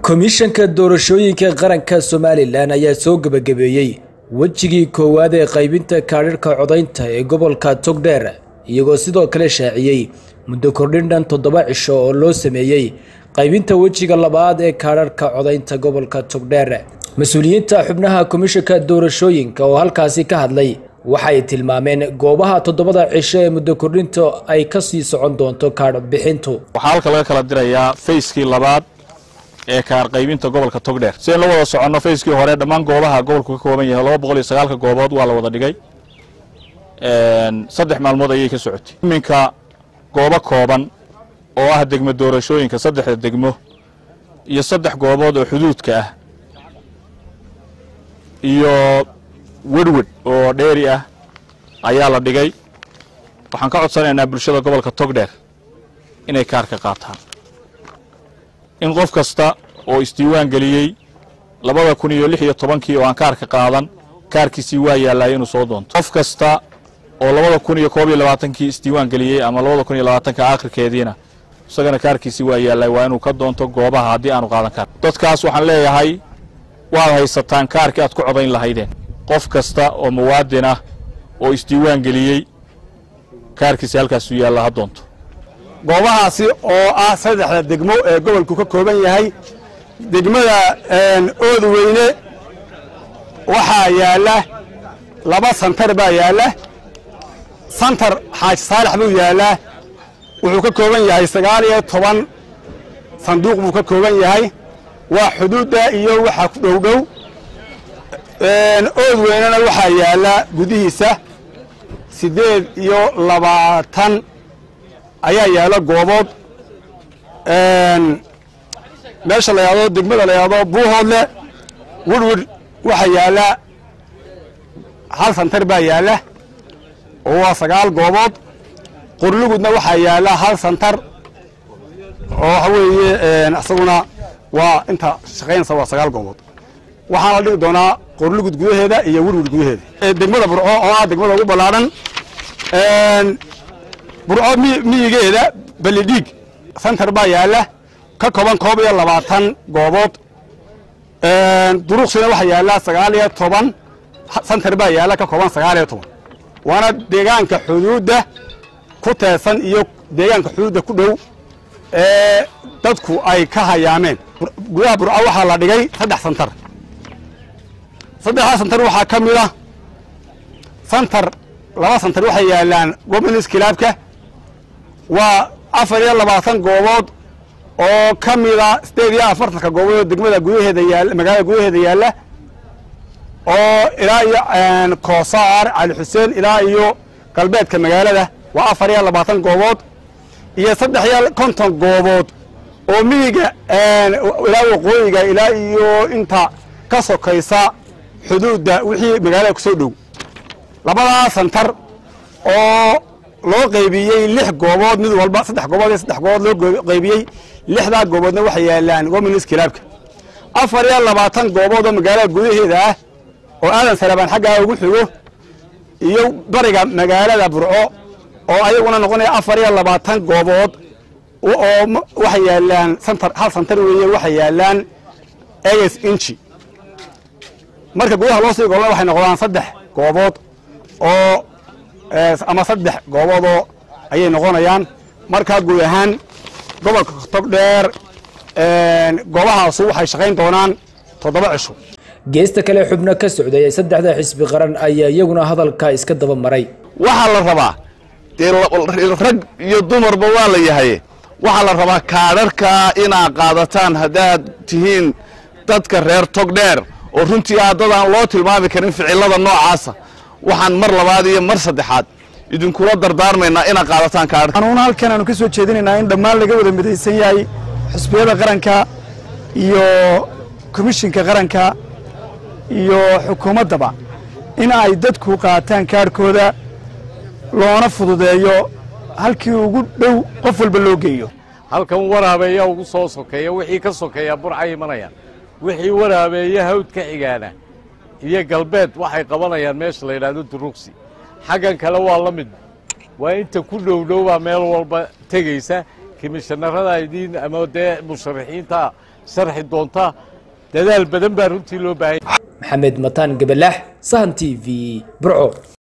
komishanka doorashooyinka qaranka somalilan ayaa soo gebagabeeyey wejigii koowaad ee qaybinta kaadhirhka codaynta ee gobolka togdheer iyagoo sidoo kale shaaciyey muddo kordhin dhan toddoba cisho oo loo sameeyey qaybinta wejiga labaad ee kaadharhka codaynta gobolka togdheer mas-uuliyiinta xubnaha komishanka doorashooyinka oo halkaasi ka hadlay waxay tilmaameen goobaha toddobada cisho ee muddo kordhinta ay ka sii socon doonto kaadh bixintu waxaa halka laga kala dirayaa fayskii labaad ee kaar qaybinta gobolka togdheer si aynu la wada soconno fayskii hore dhammaan goobaha gobolku ka kooban yahay laba boqol iyo sagaalka goobood waa la wada dhigay saddex maalmood ayay ka socotay iminka goobo kooban oo ah degmo doorashooyinka saddexda degmo iyo saddex goobood oo xuduudka ah iyo wedhwed oo dheeri ah ayaa la dhigay waxaan ka codsanaynaa bulshada gobolka togdheer inay kaarka qaataan in qof kasta oo isdiiwaan geliyey labada kun iyo lix iyo tobankii oo aan kaarka qaadan kaarkiisii waa yaallaya inuu soo doonto qof kasta oo labada kun iyo koob iyo labaatankii isdiiwaan geliyey ama labada kun iyo labaatanka aakhirkeediina isagana kaarkiisii waa yaallay waa inuu ka doonto goobaha haddii aanu qaadan karin dadkaas waxaan leeyahay waad haysataan kaarkii aad ku codayn lahaydeen qof kasta oo muwaadin ah oo isdiiwaan geliyey kaarkiisi halkaasuu yaalla ha doonto goobahaasi oo ah saddexda degmo ee gobolku ka kooban yahay degmada oodweyne waxaa yaalla laba santar baa yaalla santar xaaji saalax buu yaallaa wuxuu ka kooban yahay sagaal iyo toban sanduuq buu ka kooban yahay waa xuduudda iyo waxaa ku dhowdhow oodweynena waxaa yaalla gudihiisa siddeed iyo labaatan ayaa yaalla goobood meesha la yahdo degmada la yahdo buuhoodle wirwir waxaa yaalla hal santar baa yaalla oo waa sagaal goobood qorlugudna waxaa yaalla hal santar oo waxa weeye isaguna waa inta shaqaynaysa waa sagaal goobood waxaana la dhigi doonaa qorlugud gudaheeda iyo wirwir gudaheeda degmada burco oo ah degmada ugu ballaadhan burco miyigeeda balidhiig santar baa yaalla ka kooban koob iyo labaatan goobood duruuqsina waxaa yaalla sagaal iyo toban santar baa yaalla ka kooban sagaal iyo toban waana deegaanka xuduudda ku teesan iyo deegaanka xuduudda ku dhow ee dadku ay ka hayaameen gudaha burco waxaa la dhigay saddex santar saddexdaa santar waxaa ka mid a santar laba santar waxay yaallaan gominis kilaabka waa afar iyo labaatan goobood oo ka mida sideed iyo afartanka goobood oo degmada gudaheeda yaalla magaalada gudaheeda yaalla oo ilaa iyo koosaar cali xuseen ilaa iyo galbeedka magaalada waa afar iyo labaatan goobood iyo saddex iyo konton goobood oo miyiga ilaa waqooyiga ilaa iyo inta ka sokaysa xuduudda wixii magaalada ku soo dhow labadaa santar oo loo qaybiyey lix goobood mid walba saddex goobood iyo saddex goobood loo qaybiyey lixdaa gooboodna waxay yaallaan wominis kilaabka afar iyo labaatan goobood oo magaalada gudaheeda ah oo aadan sarabaan xaggaa ugu xigo iyo bariga magaalada burco oo ayaguna noqonaya afar iyo labaatan goobood oo waxay yaallaan santar hal santar weeye waxay yaallaan eges inchi marka gudaha loo sii golna waxay noqdaan saddex goobood oo ama saddex gooboodoo ayay noqonayaan markaa guud ahaan gobolka togdheer goobahaasu waxay shaqayn doonaan toddoba cisho geesta kale xubno ka socday ee saddexda xisbi qaran ayaa iyaguna hadalka iska daba maray waxaa la rabaa dee rag iyo dumarba waa la yahay waxaa la rabaa kaadharkaa inaad qaadataan haddaad tihiin dadka reer togdheer oo runtii ah dad aan loo tilmaami karin ficilada noocaasa waxaan mar labaad iyo mar saddexaad idinkula dardaarmaynaa inaad qaadataan kaadhka anuuna halkan aanu ka soo jeedinaynaa in dhammaan laga wada midaysan yahay xusbiyada qaranka iyo komishinka qaranka iyo xukuumaddaba in ay dadku qaataan kaadhkooda loona fududeeyo halkii ugu dhow qof walba loo geeyo halkan waraabeeya ugu soo sokeeya wixii ka sokeeya burcay imanayaan wixii waraabeeya hawd ka xigaana iyo galbeed waxay qabanayaan meesha la yidhaahdo duruqsi xaggan kale waa la mid waa inta ku dhowdhowbaa meel walba tegaysa komishanarada idiin ama dee musharaxiinta sharxi doonta dadaal badan baa runtii loo baahanya maxamed mataan gabalaax sahan t v burco